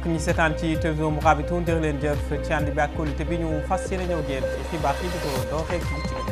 mbokk ñi seetaan ci télévision Mourabitoun jërë leen jëf ci ànd bi ak kóolute bi ñu fas yéene ñëw génn ci xibaar yi di ko doxee ci ci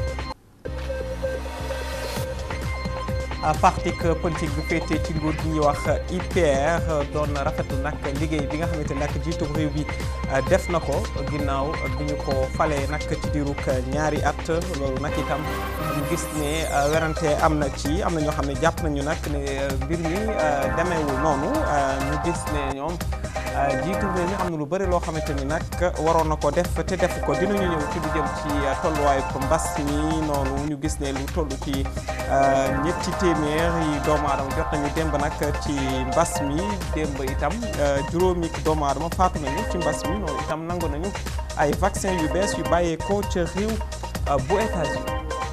parti politique bi féete ci nguur gi ñuy wax IPR doon rafetlu nag liggéey bi nga xamante nag jiitu réew bi def na ko ginnaaw bi ñu ko falee nag ci diirug ñaari at loolu nag itam ñu gis ne werante am na ci am na ñoo xam ne jàpp nañu nag ne mbir mi demeewul noonu ñu gis ne ñoom jiitu réew mi am na lu bëri loo xamante ni nag waroon na ko def te def ko dinañu ñëw ci lu jëm ci tolluwaayu mbas mi noonu ñu gis ne lu toll ci ñetti téeméer yi doomu aadama jot nañu démb nag ci mbas mi démb itam juróomi doomu aadama faatu nañu ci mbas mi noonu itam nangu nañu ay vaccin yu bees yu bàyyeekoo ca réew bu États-Unis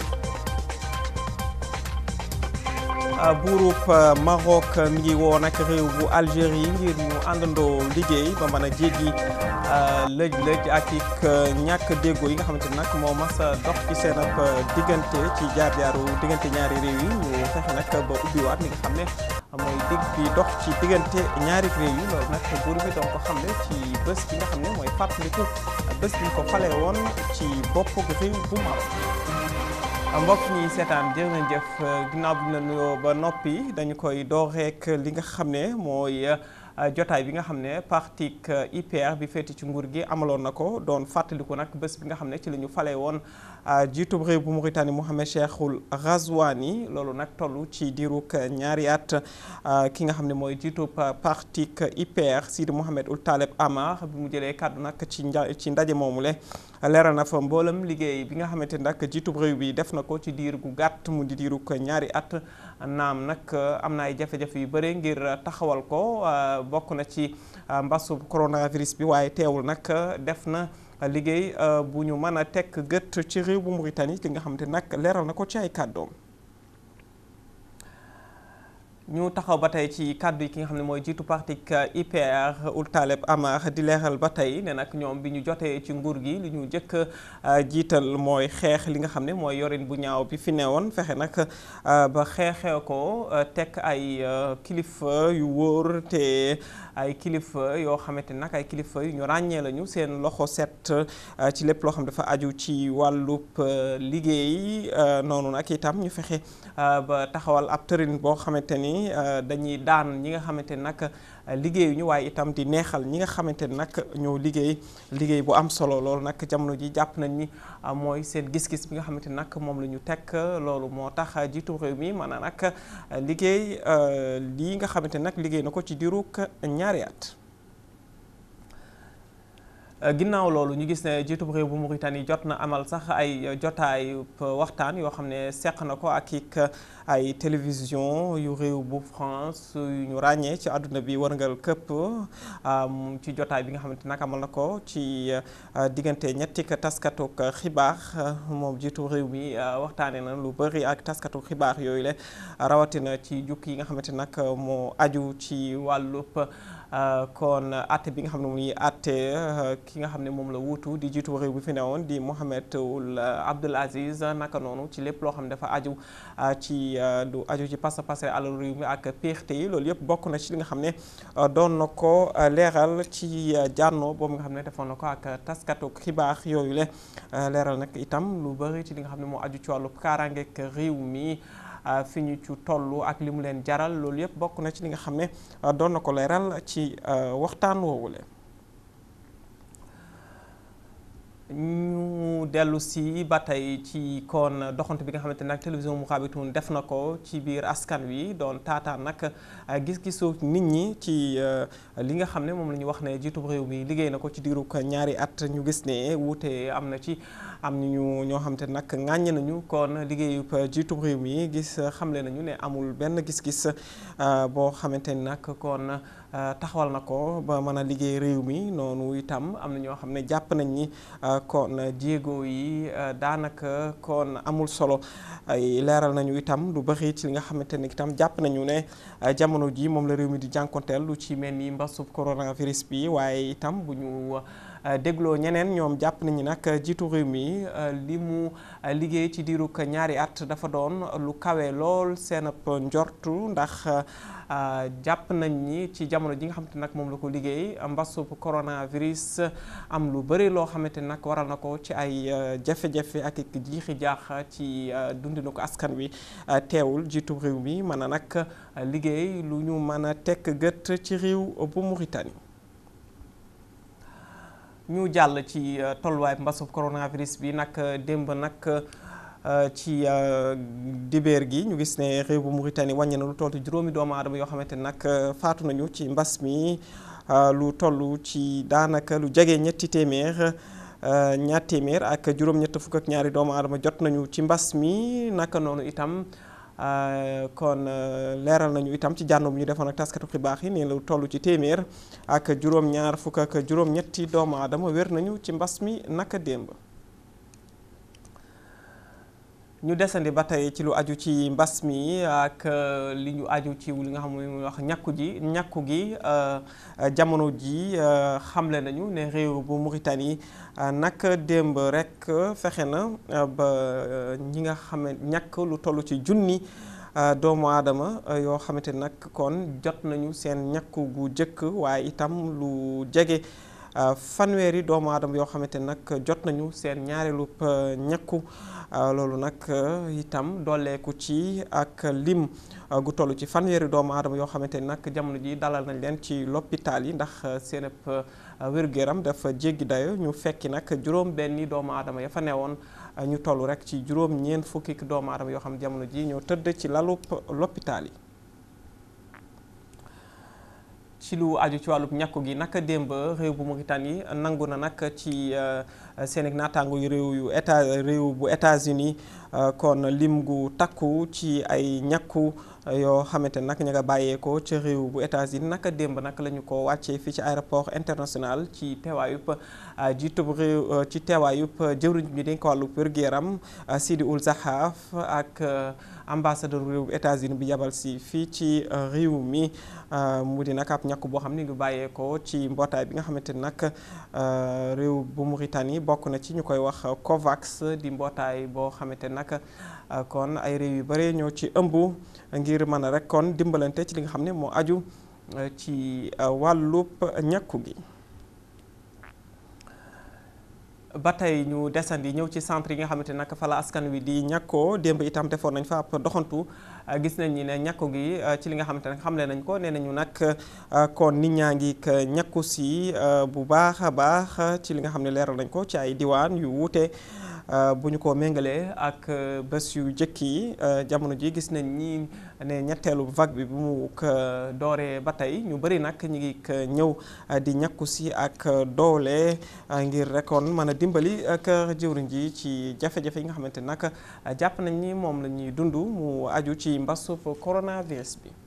buurub Maroc mi ngi woo nag réew bu Algérie ngir ñu àndandoo liggéey ba mën a jéggi lëj-lëj ak ik ñàkk déggoo yi nga xamante ni nag moo mas a dox ci seen ab diggante ci jaar-jaaru diggante ñaari réew yi ñu fexe nag ba ubbiwaat li nga xam ne mooy dig bi dox ci diggante ñaari réew yi loolu nag buur bi doon ko xam ne ci bés bi nga xam ne mooy fàttaliku bés bi ñu ko fale woon ci bopp réew bu Maroc mbokk ñi seetaan jërë ngeen jëf ginnaaw bi ñu la nuyoo ba noppi dañu koy door rek li nga xam ne mooy jotaay bi nga xam ne parti IPR bi féeti ci nguur gi amaloon na ko doon fàttaliku nag bés bi nga xam ne ci la ñu falee woon jiitub réew bu Mauritanie Mohamed Cheikhul Ghazouani loolu nag toll ci diirug ñaari at ki nga xam ne mooy jiitub parti IPR Sidi Mohamed Ould Taleb Amar bi mu jëlee kàddu nag ci ci ndaje moomu le leeral na fa mboolem liggéey bi nga xamante nag jiitub réew bi def na ko ci diir gu gàtt mu di diirug ñaari at naam nag am na ay jafe-jafe yu bëri ngir taxawal ko bokk na ci mbasu coronavirus bi waaye teewul nag def na liggéey bu ñu mën a tekk gët ci réew bu Mauritanie li nga xamante nag leeral na ko ci ay kàddoom ñu taxaw ba tey ci kàddu yi ki nga xam ne mooy jiitu parti IPR Ould Taleb Amar di leeral ba tey ne nag ñoom bi ñu jotee ci nguur gi li ñu njëkk jiital mooy xeex li nga xam ne mooy yorin bu ñaaw bi fi newoon fexe nag ba xeexee ko teg ay kilifa yu wóor te ay kilifa yoo xamante nag ay kilifa yu ñu ràññee lañu seen loxo set ci lépp loo xam dafa aju ci wàllub liggéey noonu nag itam ñu fexe ba taxawal ab tërin boo xamante ni dañuy daan ñi nga xamante ni nag liggéeyuñu waaye itam di neexal ñi nga xamante ni nag ñoo liggéey liggéey bu am solo loolu nag jamono ji jàpp nañ ni mooy seen gis-gis bi nga xamante ni nag moom la ñu teg loolu moo tax jiitu réew mi maanaam nag liggéey lii nga xamante ni nag liggéey na ko ci diirug ñaari at. ginnaaw loolu ñu gis ne jiitub réew bu Mauritanie jot na amal sax ay jotaay waxtaan yoo xam ne seq na ko ak ik ay télévision yu réew bu France yu ñu ràññee ci àdduna bi wërngal këpp ci jotaay bi nga xamante nag amal na ko ci diggante ñetti taskatu xibaar moom jiitu réew mi waxtaanee na lu bëri ak taskatu xibaar yooyu le rawatina ci jukki yi nga xamante nag moo aju ci wàllub kon atte bi nga xam ne muy atte ki nga xam ne moom la wuutu di jiitu réew bi fi newoon di Mohamed Ould Abdel Aziz naka noonu ci lépp loo xam ne dafa aju ci lu aju ci pasa pasare alal réew mi ak péexte yi loolu yëpp bokk na ci li nga xam ne doon na ko leeral ci jànnoo boobu nga xam ne defoon na ko ak taskatu xibaar yooyu le leeral nag itam lu bëri ci li nga xam ne moo aju ci wàllu kaaraangeeg réew mi fi ñu ci toll ak li mu leen jaral loolu yëpp bokk na ci li nga xam ne doon na ko leeral ci waxtaan woowule ñu dellu si ba tey ci kon doxante bi nga xamante nag télévision Mourabitoun def na ko ci biir askan wi doon taataan nag gis-gisu nit ñi ci li nga xam ne moom la ñu wax ne jiitub réew mi liggéey na ko ci diirug ñaari at ñu gis ne wuute am na ci am ñu ñoo xamante nag ŋàññe nañu kon liggéeyub jiitub réew mi gis xamle nañu ne amul benn gis-gis boo xamante ni nag kon taxawal na ko ba mën a liggéey réew mi noonu itam am na ñoo xam ne jàpp nañ ni kon jéego yi daanaka kon amul solo ay leeral nañu itam lu bëri ci li nga xamante ni itam jàpp nañu ne jamono ji moom la réew mi di jànkonteel lu ci mel ni mbasub coronavirus bi waaye itam bu ñu dégloo ñeneen ñoom jàpp nañu nag jiitu réew mi li mu liggéey ci diirug ñaari at dafa doon lu kawe lool seen ab njortu ndax jàpp nañ ni ci jamono ji nga xamante nag moom la ko liggéey mbasub coronavirus am lu bëri loo xamante nag waral na ko ci ay jafe-jafe ak jiixi jaax ci dundinu ko askan wi teewul jiitu réew mi mën a nag liggéey lu ñu mën a tekk gët ci réew bu Mauritanie ñu jàll ci tolluwaay mbasub coronavirus bi nag démb nag ci dibeer gi ñu gis ne réew bu Mauritanie wàññi na lu toll juróomi doomu aadama yoo xamante nag faatu nañu ci mbas mi lu toll ci daanaka lu jege ñetti téeméer ñaar téeméer ak juróom-ñett fukk ak ñaari doomu aadama jot nañu ci mbas mi naka noonu itam kon leeral nañu itam ci jànno bu ñu defoon ak taskatu xibaar yi ne lu toll ci téeméer ak juróom-ñaar fukk ak juróom-ñetti doomu aadama wér nañu ci mbas mi naka démb. ñu desandi ba tey ci lu aju ci mbas mi ak li ñu aju ci li nga xam ne muy wax ñàkku ji ñàkku gi jamono ji xamle nañu ne réew bu Mauritanie nag démb rek fexe na ba ñi nga xam ne ñàkk lu toll ci junni doomu aadama yoo xamante nag kon jot nañu seen ñàkku gu jëkk waaye itam lu jege fanweeri doomu aadama yoo xamante nag jot nañu seen ñaareelu ñàkku loolu nag itam dooleeku ci ak lim gu toll ci fanweeri doomu aadama yoo xamante ni nag jamono ji dalal nañ leen ci l'hôpital yi ndax seen wér-gu-yaram dafa jéggi dayo ñu fekki nag juróom benni doomu aadama ya fa newoon ñu toll rek ci juróom ñeent fukki doomu aadama yoo xam ne jamono ji ñoo tëdd ci lalu l'hôpital yi ci lu aju ci wàllub ñàkku gi naka démb réew bu Mauritanie nangu na nag ci seen naataango yu réew yu état réew bu États-Unis kon lim gu takku ci ay ñàkku yoo xamante nag ña nga bàyyeekoo ci réew bu États-Unis naka démb nag la ñu ko wàccee fii ci aéroport international ci teewaayub jiitub réew ci teewaayub jëwriñ bi dañ ko wàllub wér-gu-yaram Sidi Ould Zahaf ak ambassadeur réew bu États-Unis bi yabal si fii ci réew mi mu di nag ab ñàkk boo xam ne ngi bàyyeekoo ci mbootaay bi nga xamante ni nag réew bu Mauritanie bokk na ci ñu koy wax COVAX di mbootaay boo xamante nag kon ay réew yu bare ñoo ci ëmb ngir mën a rek kon dimbalante ci li nga xam ne moo aju ci wàllub ñàkku gi ba tey ñu desandi ñëw ci centre yi nga xamante nag fa la askan wi di ñàkkoo démb itam defoon nañ fa ab doxantu gis nañ ni ne ñàkku gi ci li nga xamante ne xamle nañ ko nee nañu nag kon nit ñaa ngi ñàkku si bu baax a baax ci li nga xam ne leeral nañ ko ci ay diwaan yu wuute bu ñu ko méngalee ak bés yu jëkk yi jamono ji gis nañ ni ne ñetteelu vague bi bu mu dooree ba tey ñu bëri nag ñu ngi ñëw di ñàkku si ak doole ngir rekoon mën a dimbali ak jëwriñ ji ci jafe-jafe yi nga xamante nag jàpp nañ ni moom la ñuy dund mu aju ci mbasub coronavirus bi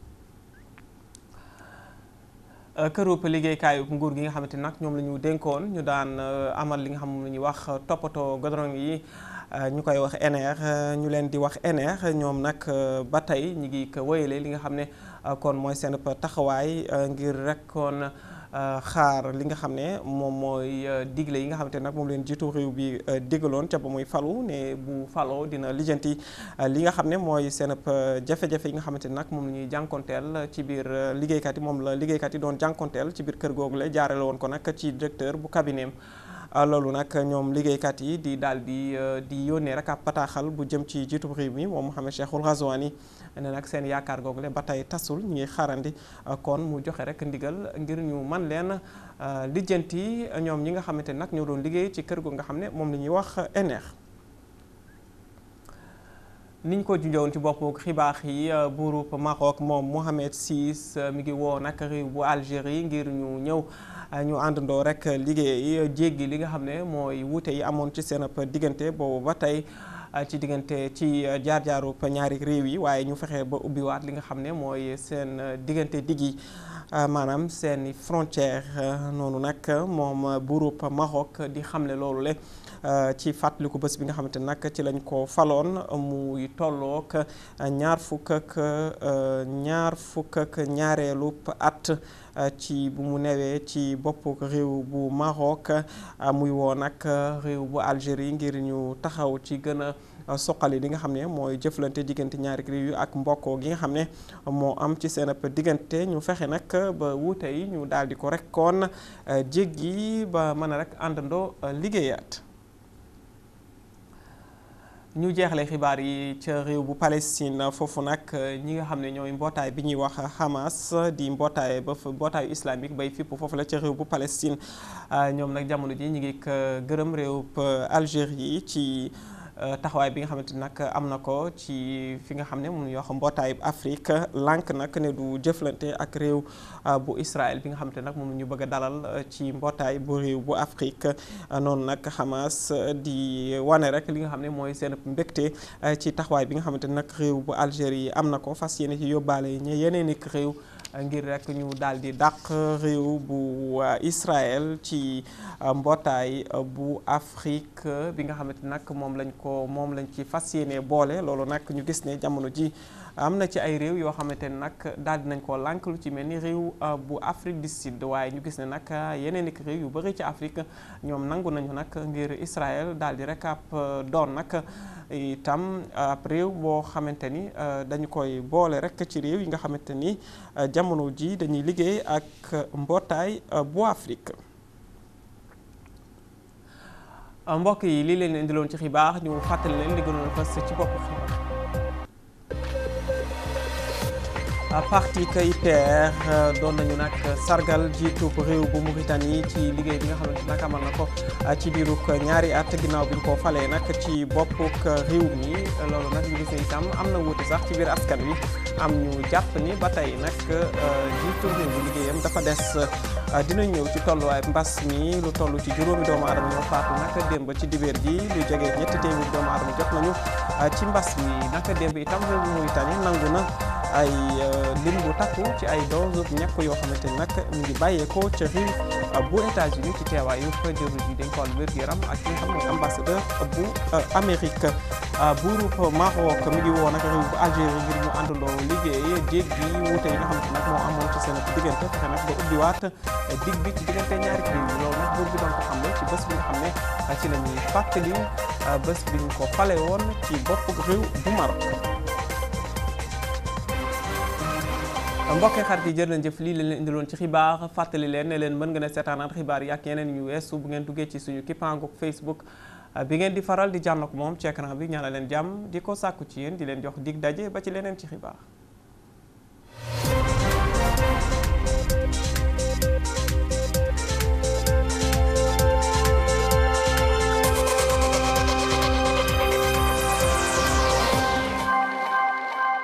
kërub liggéeykaayu nguur gi nga xamante nag ñoom la ñu dénkoon ñu daan amal li nga xam la ñuy wax toppatoo godrong yi ñu koy wax NR ñu leen di wax NR ñoom nag ba tey ñu ngi ko wéyale li nga xam ne kon mooy seen taxawaay ngir rek kon xaar li nga xam ne moom mooy digle yi nga xamante nag moom leen jiitu réew bi digaloon ca ba muy falu ne bu faloo dina lijjanti li nga xam ne mooy seen jafe-jafe yi nga xamante nag moom la ñuy jànkonteel ci biir liggéeykat yi moom la liggéeykat yi doon jànkonteel ci biir kër googu la jaarale woon ko nag ci directeur bu cabinet loolu nag ñoom liggéeykat yi di daal di di yónnee rek ab bataaxal bu jëm ci jiitu réew mi moom Mohamed Cheikhul Ghazouani ne nag seen yaakaar googu le ba tey tasul ñu ngi xaarandi kon mu joxe rek ndigal ngir ñu man leen lijjanti ñoom ñi nga xamante nag ñoo doon liggéey ci kër gu nga xam ne moom la ñuy wax NR. niñ ko junjoon ci bopp xibaar yi buurub Maroc moom Mohamed VI mi ngi woo nag réew bu Algérie ngir ñu ñëw ñu àndandoo rek liggéey jéggi li nga xam ne mooy wuute yi amoon ci seen diggante boobu ba tey ci diggante ci jaar-jaaru ñaari réew yi waaye ñu fexe ba ubbiwaat li nga xam ne mooy seen diggante diggi maanaam seen frontière noonu nag moom buurub Maroc di xamle loolu le ci fàttaliku bés bi nga xamante nag ci lañ ko faloon muy tollook ñaar fukk ak ñaar fukk ak ñaareelu at ci bu mu newee ci bopp réew bu Maroc muy woo nag réew bu Algérie ngir ñu taxaw ci gën soqali li nga xam ne mooy jëflante diggante ñaari réew yi ak mbokkoo gi nga xam ne moo am ci seen ab diggante ñu fexe nag ba wuute yi ñu daal di ko rek kon jéggi ba mën a rek àndandoo liggéeyaat. ñu jeexale xibaar yi ca réew bu Palestine foofu nag ñi nga xam ne ñooy mbootaay bi ñuy wax Hamas di mbootaay ba mbootaayu islamique bay fipp foofu la ca réew bu Palestine ñoom nag jamono ji ñu ngi gërëm réew Algérie ci taxawaay bi nga xamante ni nag am na ko ci fi nga xam ne mun yoo xam mbootaayu Afrique lànk nag ne du jëflante ak réew bu Israël bi nga xamante nag moom ñu bëgg a dalal ci mbootaay bu réew bu Afrique noonu nag Hamas di wane rek li nga xam ne mooy seen mbégte ci taxawaay bi nga xamante ni nag réew bu Algérie am na ko fas yéene ci yóbbaale ñe yeneen i réew ngir rek ñu daal di dàq réew bu Israël ci mbootaay bu Afrique bi nga xamante nag moom lañ ko moom lañ ci fas yéene boole loolu nag ñu gis ne jamono ji am na ci ay réew yoo xamante ne nag daal di nañ koo lànk lu ci mel ni réew bu Afrique du Sud waaye ñu gis ne nag yeneen i réew yu bëri ci Afrique ñoom nangu nañu nag ngir Israël daal di rek ab doon nag itam ab réew boo xamante ni dañu koy boole rek ci réew yi nga xamante ni jamono ji dañuy liggéey ak mbootaay bu Afrique. mbokk yi lii leen indiloon ci xibaar ñu fàttali leen li gënoon fës ci bopp xibaar. parti KIPR doon nañu nag sargal jiitu réew bu Mauritanie ci liggéey bi nga xamante nag amal na ko ci diirug ñaari at ginnaaw bi ñu ko falee nag ci boppuk réew mi loolu nag ñu gis ne itam am na wuute sax ci biir askan wi am ñu jàpp ni ba tey nag jiitu réew bu liggéeyam dafa des dinañ ñëw ci tolluwaay mbas mi lu toll ci juróomi doomu aadama ñoo faatu naka démb ci dibéer ji lu jege ñetti téeméeri doomu aadama jot nañu ci mbas mi naka démb itam réew bu Mauritanie nangu na ay lim bu takku ci ay dose ñàkk yoo xamante ni nag mu ngi bàyyeekoo ca réew bu États-Unis ci teewaayu jëwriñ ji dañ ko wàllu wér-gu-yaram ak ki nga xam ne ambassadeur bu Amérique buurub Maroc mi ngi woo nag réew bu Algérie ngir ñu àndandoo liggéey jéggi wuute yi nga xamante nag moo amoon ci seen diggante fexe nag ba ubbiwaat dig bi ci diggante ñaari réew yi loolu nag buur bi doon ko xam ne ci bés bi nga xam ne ci la ñuy fàttali bés bi ñu ko fale woon ci bopp réew bu Maroc mbokkee xarit yi jërë leen jëf lii leen indiloon ci xibaar fàttali leen ne leen mën nga ne seetaanaat xibaar yi ak yeneen yu weesu bu ngeen duggee ci suñu kippaangu Facebook bi ngeen di faral di jànn ak moom ci écran bi ñaanal leen jàmm di ko sàkku ci yéen di leen jox dig daje ba ci leneen ci xibaar